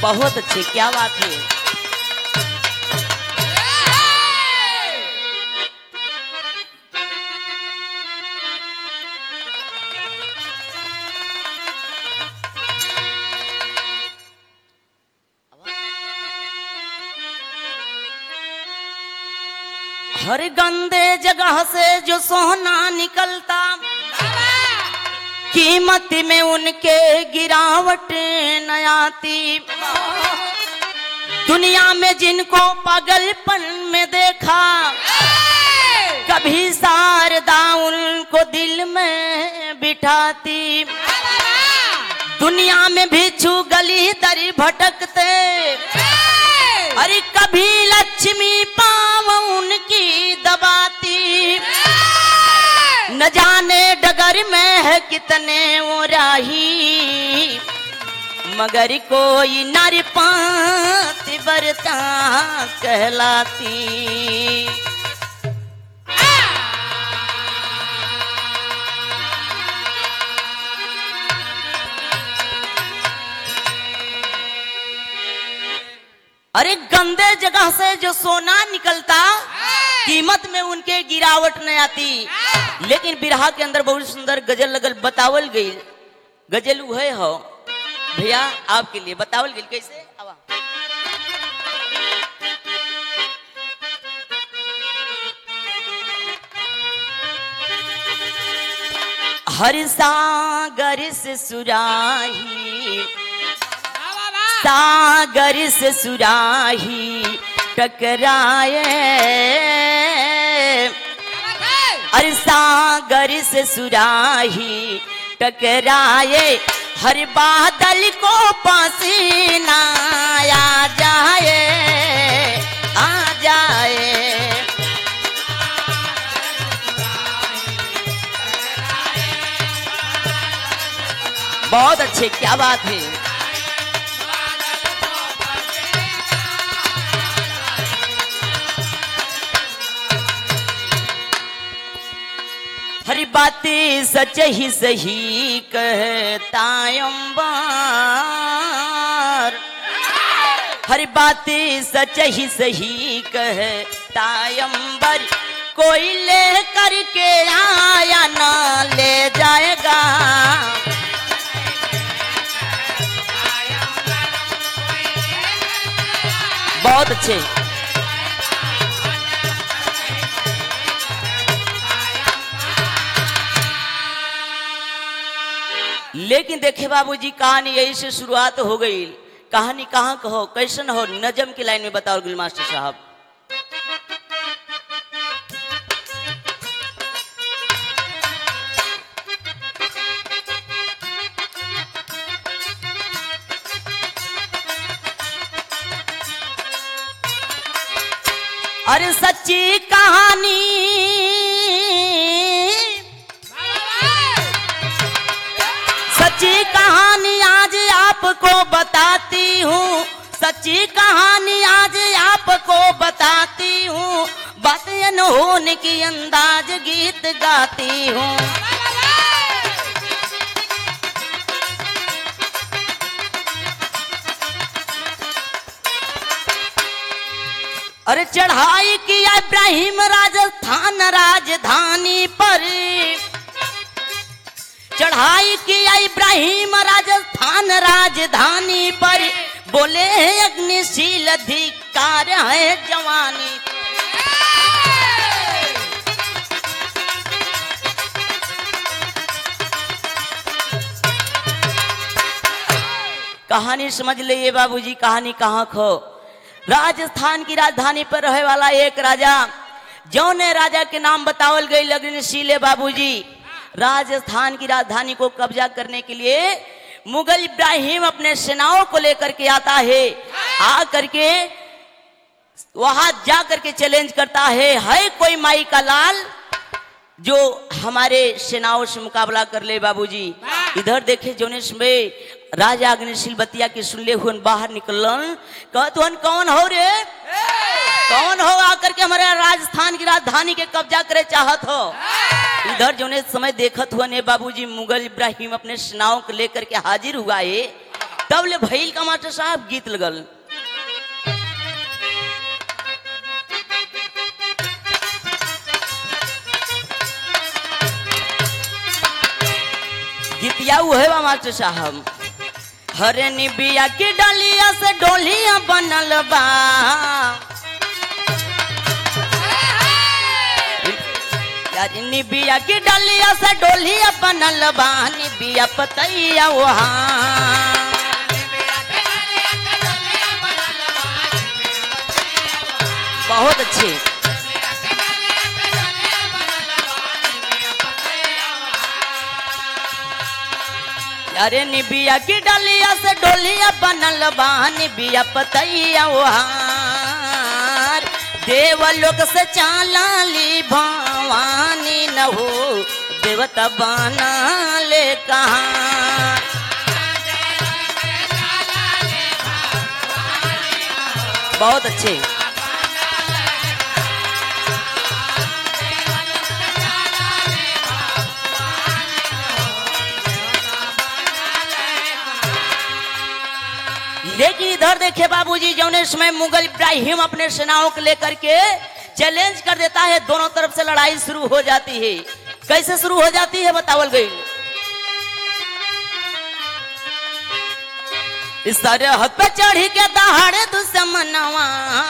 बहुत अच्छे क्या बात है हर गंदे जगह से जो सोना निकलता कीमत में उनके गिरावट न आती दुनिया में जिनको पागलपन में देखा कभी शारदा उनको दिल में बिठाती दुनिया में भिक्षु गली दर भटकते अरे कभी लक्ष्मी पाव उनकी दबाती न जाने डगर में है कितने वो राही मगर कोई नर पात बरता कहलाती अरे गंदे जगह से जो सोना निकलता कीमत में उनके गिरावट न आती लेकिन बिरहा के अंदर बहुत सुंदर गजल लगल बतावल गई गजल उहे हो भैया आपके लिए बतावल गई कैसे आवा हर सागर से सुराही सागर से सुराही टकराए अरे सागर से सुराही टकराए हर बादल को पसीना आ जाए आ जाए बहुत अच्छे क्या बात है हरी बातें सच ही सही कहता अंबार हर बातें सच ही सही कहता अंबर कोई ले करके आया ना ले जाएगा बहुत अच्छे लेकिन देखे बाबूजी कहानी यही से शुरुआत हो गई कहानी कहाँ कहो कैसन हो नजम की लाइन में बताओ गुल मास्टर साहब अरे सच्ची कहानी सच्ची कहानी आज आपको बताती हूँ सच्ची कहानी आज आपको बताती हूँ बात होने की अंदाज गीत गाती हूँ अरे चढ़ाई किया इब्राहिम राजस्थान राजधानी पर चढ़ाई किया इब्राहिम राजस्थान राजधानी पर बोले हैं अग्निशील अधिकार है जवानी कहानी समझ लिए बाबूजी कहानी कहाँ खो राजस्थान की राजधानी पर रहे वाला एक राजा जौने राजा के नाम बतावल गई लग्नशीले बाबूजी राजस्थान की राजधानी को कब्जा करने के लिए मुगल इब्राहिम अपने सेनाओं को लेकर के आता है आ करके वहां जा करके चैलेंज करता है है कोई माई का लाल जो हमारे सेनाओं से मुकाबला कर ले बाबूजी इधर देखे जोनेश में राजा अग्निशील बतिया के सुनले हुए बाहर निकलन कहत हुन कौन हो रे कौन हो आकर के हमारे राजस्थान की राजधानी के कब्जा करे चाहत हो इधर जोने समय देखत हुआ ने बाबूजी मुगल इब्राहिम अपने सेनाओं को लेकर के हाजिर हुआ है तब ले भैल का मास्टर साहब गीत लगल गीतिया उहे बा मास्टर साहब हरे निबिया की डलिया से डोलिया बनल बा यार निबिया की डलिया से डोलिया बनल बा निबिया पतैया वहाँ बहुत अच्छे अरे निबिया की डलिया से डोलिया बनल बा निबिया पतैया वहार देवलोक से चालाली भवानी न हो देवता बना ले कहाँ बहुत अच्छे लेकिन इधर देखे बाबूजी जौने समय मुगल इब्राहिम अपने सेनाओं को लेकर के चैलेंज कर देता है दोनों तरफ से लड़ाई शुरू हो जाती है कैसे शुरू हो जाती है बतावल गई इस सरहद पे चढ़ी के दहाड़े दुश्मनवा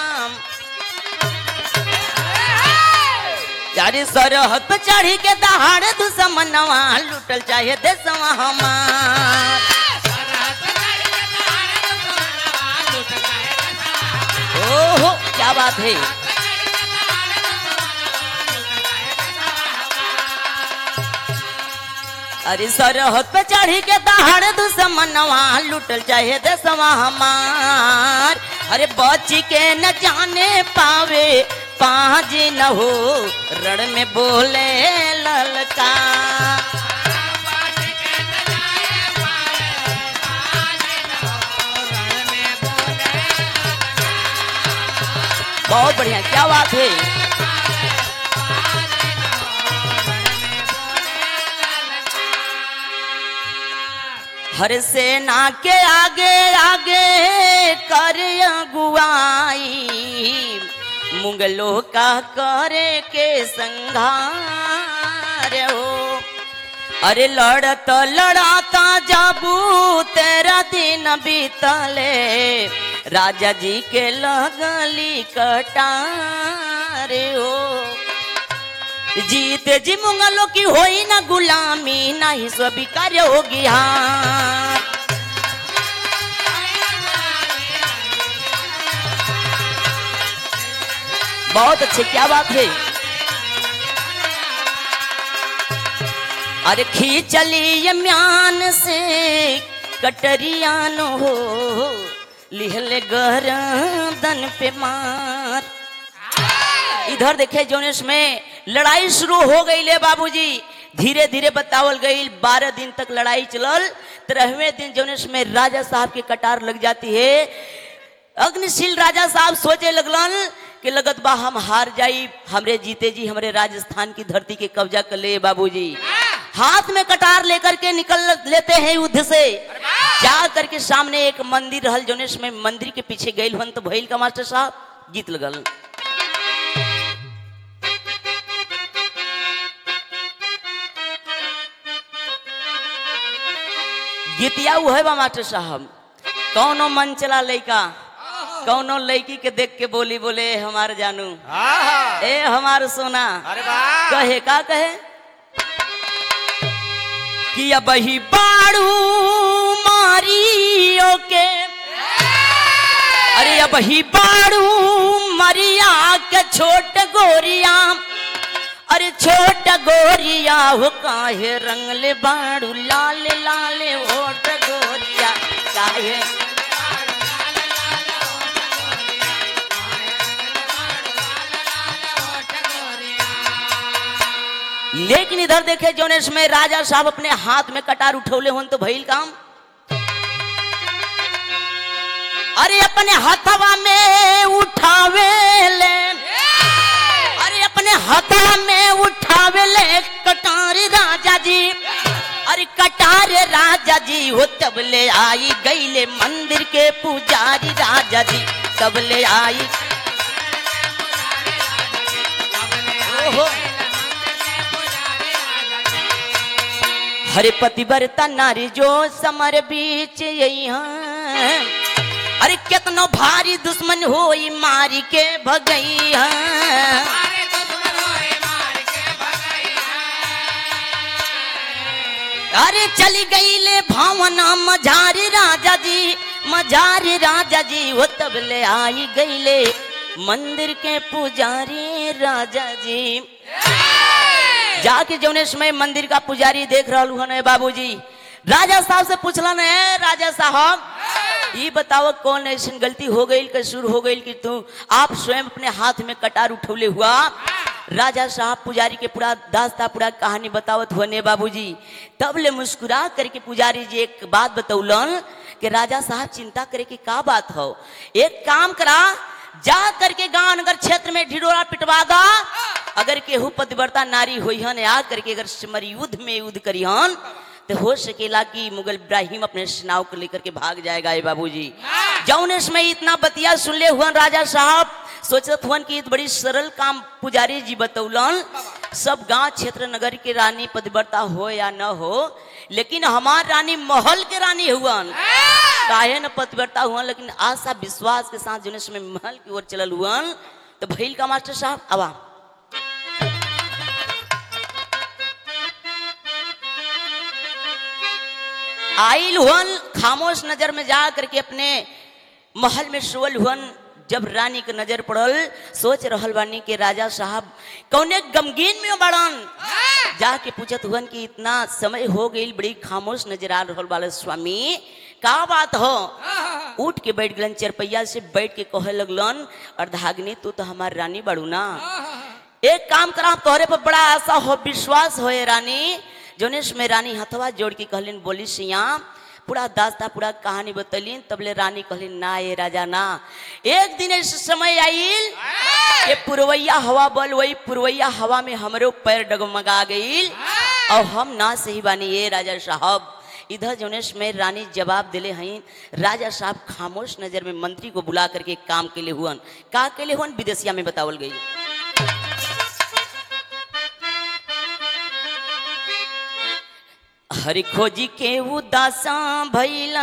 यारी सरहद पे चढ़ी के दहाड़े दुश्मनवा लुटल चाहे देशवा हमार ओहो क्या बात है अरे सरहद पे चढ़ी के दहाड़ दुश्मनवा लुटल चाहे देशवा हमार अरे बच्ची के न जाने पावे पाँच न हो रण में बोले ललका बहुत बढ़िया क्या बात है हर सेना के आगे आगे कर अगुआई मुगलों का करे के संघार हो अरे लड़त लड़ाता जाबू तेरा दिन बीतले राजा जी के लगली कटार हो जीत जी मुंगलों की होई ना गुलामी ना ही स्वीकार होगी हाँ बहुत अच्छे क्या बात है अरे खींचली ये म्यान से कटरियान हो लिहले गरदन पे मार इधर देखे जोनेश में लड़ाई शुरू हो गई ले बाबूजी धीरे धीरे बतावल गई बारह दिन तक लड़ाई चलल तेरहवें दिन जोनेश में राजा साहब की कटार लग जाती है अग्निशील राजा साहब सोचे लगलन कि लगत बा हम हार जाई हमरे जीते जी हमरे राजस्थान की धरती के कब्जा कर ले बाबूजी हाथ में कटार लेकर के निकल लेते हैं युद्ध से जा करके सामने एक मंदिर रहल जोनेश में मंदिर के पीछे गई हन तो भैल का मास्टर साहब गीत लगल गीतिया वो है बा मास्टर साहब कौनो मन चला लड़का कौनो लड़की के देख के बोली बोले हमार जानू आहा, ए हमार सोना अरे वाह कहे का कहे कि अब ही बाड़ू मारियो के अरे अब ही बाड़ू मरिया के छोट गोरिया अरे छोट गोरिया हो काहे रंगले बाड़ू लाल लाल ओट गोरिया काहे लेकिन इधर देखे जोनेश में राजा साहब अपने हाथ में कटार उठौले होन तो भइल काम अरे अपने हथवा में उठावे ले अरे अपने हथवा में उठावे ले कटारी राजा जी अरे कटार राजा जी हो तब ले आई गईले मंदिर के पुजारी राजा जी तब ले आई ओहो हरे पतिव्रता नारी जो समर बीच यही हैं। अरे कितनो भारी दुश्मन होई मारी के भगई हैं। अरे चली गई ले भावना मझारी राजा जी मझारी राजा जी वो तब ले आई गई ले मंदिर के पुजारी राजा जी जाके जौने समय मंदिर का पुजारी देख रहा हूँ बाबूजी राजा साहब से पूछलन है राजा साहब ये बताओ कौन ऐसी गलती हो गई कसूर हो गई कि तू आप स्वयं अपने हाथ में कटार उठौले हुआ राजा साहब पुजारी के पूरा दास्ता पूरा कहानी बतावत हुआ ने बाबूजी तब ले मुस्कुरा करके पुजारी जी एक बात बतौलन कि राजा साहब चिंता करे कि का बात हो एक काम करा जा करके गांव नगर क्षेत्र में ढिढोरा पिटवा दा अगर केहू पतिव्रता नारी हुई हन आ करके अगर सिमर युद्ध में युद्ध करी हन तो हो सकेला कि मुगल इब्राहिम अपने सेनाओं को लेकर के भाग जाएगा ये बाबूजी जौन समय इतना बतिया सुन ले हुआ राजा साहब सोचत हुआ कि बड़ी सरल काम पुजारी जी बतौलन सब गांव क्षेत्र नगर के रानी पतिव्रता हो या न हो लेकिन हमार रानी महल के रानी हुआ काहे न पतिव्रता हुआ लेकिन आशा विश्वास के साथ जो समय महल की ओर चलल हुआ तो भैल का मास्टर साहब आवा आइल हुन खामोश नजर में जा करके अपने महल में सोल हुन जब रानी के नजर पड़ल सोच रहल बानी के राजा साहब कौने गमगीन में बड़न जाके पूछत हुन कि इतना समय हो गई बड़ी खामोश नजर आ रहल वाले स्वामी का बात हो उठ के बैठ गलन चरपैया से बैठ के कहे लगलन अर्धाग्नि तू तो हमार रानी बड़ू ना एक काम करा तोहरे पर बड़ा आशा हो विश्वास हो रानी जोनेश में रानी हथवा जोड़ के कहलिन बोली सिया पूरा दास्ता पूरा कहानी बतलिन तबले रानी कहलिन ना ये राजा ना एक दिन ऐसे समय आइल कि पुरवैया हवा बल वही पुरवैया हवा में हमरो पैर डगमगा गईल और हम ना सही बानी ये राजा साहब इधर जोनेश में रानी जवाब दिले हई राजा साहब खामोश नजर में मंत्री को बुला करके काम के लिए हुअन का के लिए हुअन विदेशिया में बतावल गई हरि खोजी के उदासा भैला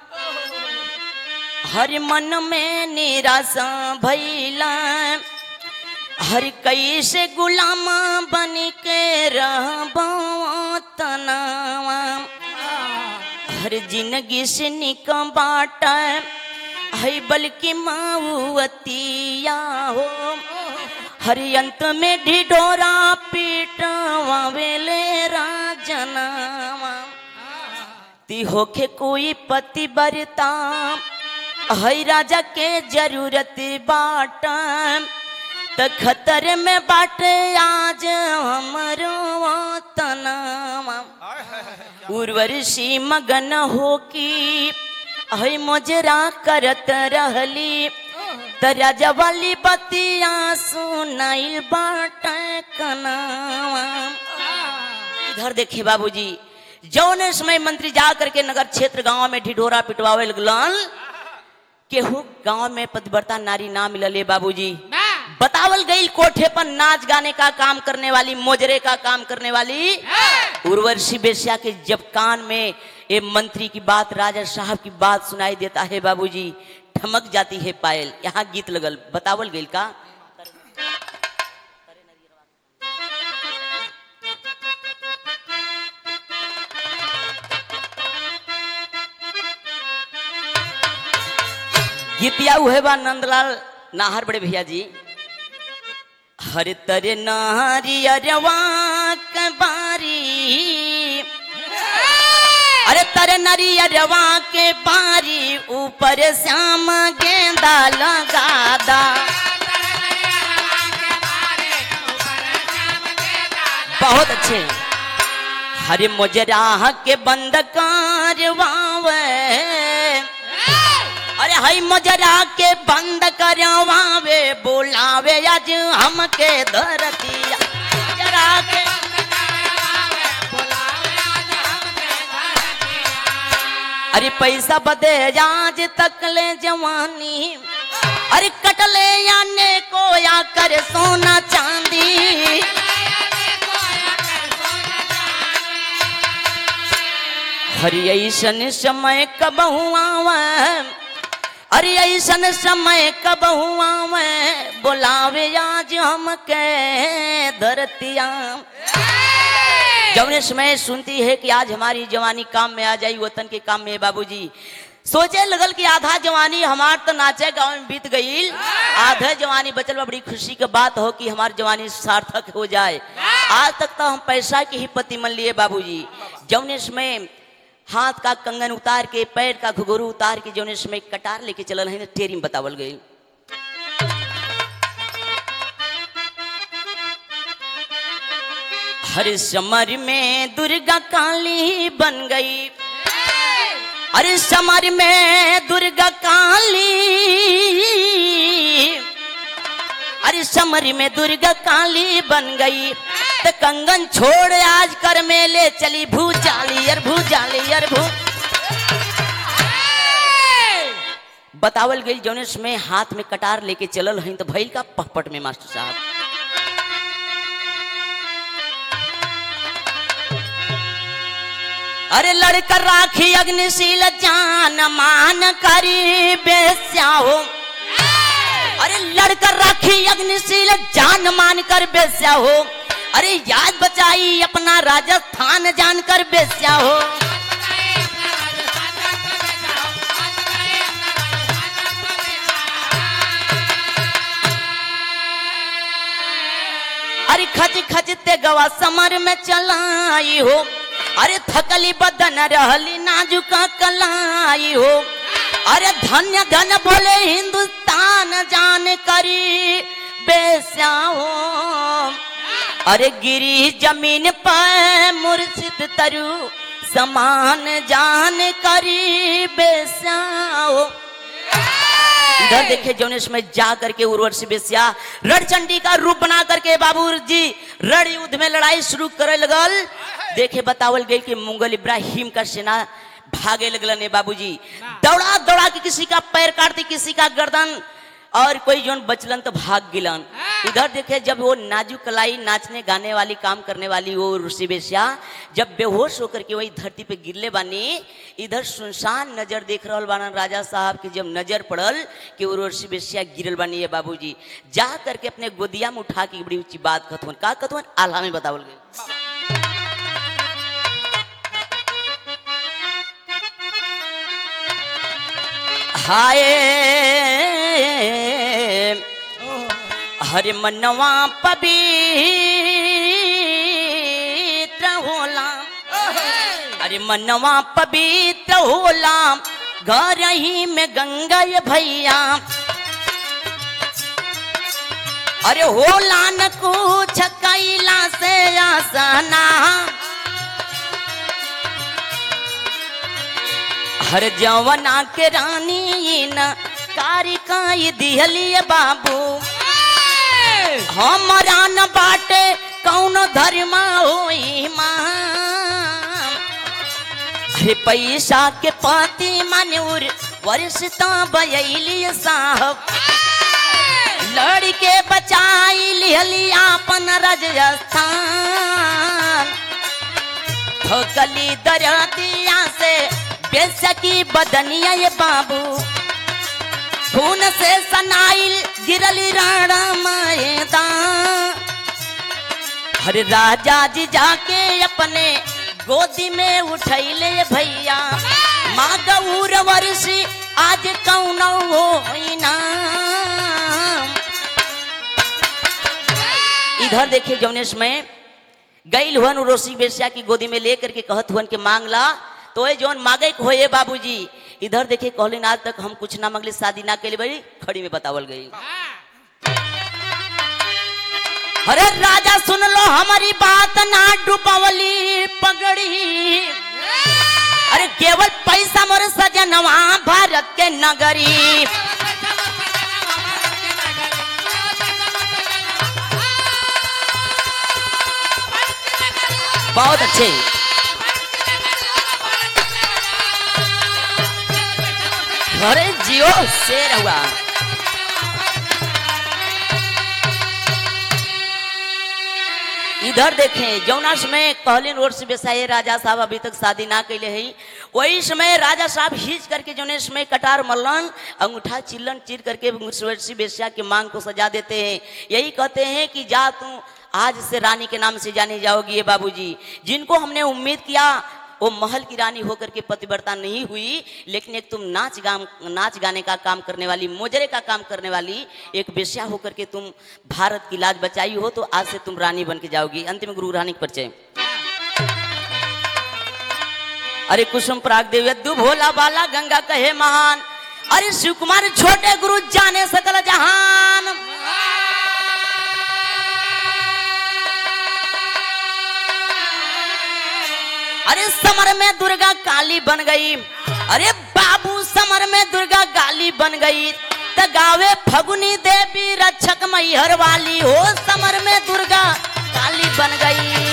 हर मन में निराशा भैला हर कैसे गुलाम बन के रहबो तनावा हर जिंदगी से निक बाट है बल्कि माऊतिया हो हर अंत में ढिढोरा पीटवा वेले राजनावा ती होखे कोई पति बरता है राजा के जरूरत बाट त खतर में बाट आज हमरो तनावा उर्वशी मगन हो की है मोजरा करत रहली त राजा वाली बतिया सुनाइल बाट कनावा इधर देखिए बाबूजी जौन समय मंत्री जा करके नगर क्षेत्र गांव में ढिढोरा पिटवावे लगलन केहू गांव में पतिव्रता नारी ना मिलले बाबूजी बतावल गई कोठे पर नाच गाने का काम करने वाली मोजरे का काम करने वाली उर्वशी बेश्या के जब कान में ये मंत्री की बात राजा साहब की बात सुनाई देता है बाबूजी ठमक जाती है पायल यहाँ गीत लगल बतावल गई का गीतिया उहे बा नंदलाल नाहर बड़े भैया जी हर तरे नारी अरवा बारी अरे तर नरी अरवा के बारी ऊपर श्याम गेंदा लगादा बहुत अच्छे हरे मुजरा के बंद कारवावे अरे हई मजरा के बंद करवावे बोलावे आज हमके धरतिया मजरा के पैसा बदे आज तक ले जवानी अरे कटले आने को या कर सोना चांदी हरि ऐसन समय कब हुआ अरे ऐसन समय कब हुआ बोलावे आज हम के धरतिया जौने समय सुनती है कि आज हमारी जवानी काम में आ जाई वतन के काम में बाबूजी सोचे लगल कि आधा जवानी हमार तो नाचे गांव में बीत गई आधा जवानी बचल बा बड़ी खुशी के बात हो कि हमारी जवानी सार्थक हो जाए आज तक तो हम पैसा के ही पति मन लिए बाबूजी जौने समय हाथ का कंगन उतार के पैर का घुघरू उतार के जौने समय कटार लेके चलल है टेरी में बतावल गई हर समर में दुर्गा काली बन गई अरे समर में दुर्गा काली अरे समर में दुर्गा काली बन गई तो कंगन छोड़ आज कर मेले चली भूचाली अर भूचाली अर भू बतावल गई जौनेश में हाथ में कटार लेके चलल हई तो भैल का पहपट में मास्टर साहब अरे लड़कर राखी अग्निशील जान मान करी बेस्या हो अरे लड़कर राखी अग्निशील जान मान कर बेस्या हो अरे याद बचाई अपना राजस्थान जानकर बेस्या हो अरे खच खचते गवा समर में चलाई हो अरे थकली बदन रहली नाजुका कलाई हो अरे धन्य धन बोले हिंदुस्तान जान करी बेस्या हो अरे गिरी जमीन पर मुर्शिद तरु समान जान करी बेस्या हो इधर देखे जौनेश में जा करके उर्वशी बेसिया रणचंडी का रूप बना करके बाबू जी रण युद्ध में लड़ाई शुरू करे लगल देखे बतावल गई कि मुगल इब्राहिम का सेना भागे लगल ने बाबूजी दौड़ा दौड़ा के किसी का पैर काटती किसी का गर्दन और कोई जोन बचलन तो भाग गिलन इधर देखे जब वो नाजुक कलाई नाचने गाने वाली काम करने वाली वो ऋषि बेसिया जब बेहोश होकर के वही धरती पे गिरले बानी इधर सुनसान नजर देख रहल बानन राजा साहब की जब नजर पड़ल कि वो ऋषि बेसिया गिरल बानी ये बाबूजी जा करके अपने गोदिया में उठा के बड़ी ऊंची बात कथवन का कथवन आल्हा में बतावल गई हाय हरे मनवा पवित्र होला अरे मनवा पवित्र होला घर ही में गंगा ये भैया अरे होला न कुछ कैला से आसना हर जवना के रानी न कारिकाई दिहलिए बाबू हमारा न बाटे कौन धर्म होई मां अरे पैसा के पाती मनूर वर्षता बयली साहब लड़के बचाई लिहली आपन राजस्थान ठोकली दरदिया से बेसकी बदनिया ये बाबू खून से सनाइल गिरली राणा मैदान हरे राजा जी जाके अपने गोदी में उठैले भैया माँ गौर वर्षी आज कौन हो इधर देखिए जौनेश में गईल हुन रोसी बेसिया की गोदी में लेकर के कहत हुन के मांगला तो ये जौन मांगे के होए बाबूजी इधर देखिए कहलिन आज तक हम कुछ ना मांगली शादी ना के बड़ी खड़ी में बतावल गई अरे राजा सुन लो हमारी बात ना डुबवली पगड़ी अरे केवल पैसा मोर सजनवा भारत के नगरी बहुत अच्छे अरे जियो शेर हुआ इधर देखें जौना समय कहलिन रोड से बेसाए राजा साहब अभी तक शादी ना कैले है वही समय राजा साहब हिच करके जौने समय कटार मल्लन अंगूठा चिल्लन चिर करके मुसवर्षी बेस्या के मांग को सजा देते हैं यही कहते हैं कि जा तू आज से रानी के नाम से जाने जाओगी ये बाबूजी जिनको हमने उम्मीद किया वो महल की रानी होकर के पतिव्रता नहीं हुई लेकिन एक तुम नाच गाम नाच गाने का काम करने वाली मोजरे का काम करने वाली एक बेश्या होकर के तुम भारत की लाज बचाई हो तो आज से तुम रानी बन के जाओगी अंतिम गुरु रानी के परिचय अरे कुसुम पराग देव यद्दु भोला बाला गंगा कहे महान अरे शिव कुमार छोटे गुरु जाने सकल जहान अरे समर में दुर्गा काली बन गई अरे बाबू समर में दुर्गा काली बन गई त गावे फगुनी देवी रक्षक मैहर वाली हो समर में दुर्गा काली बन गई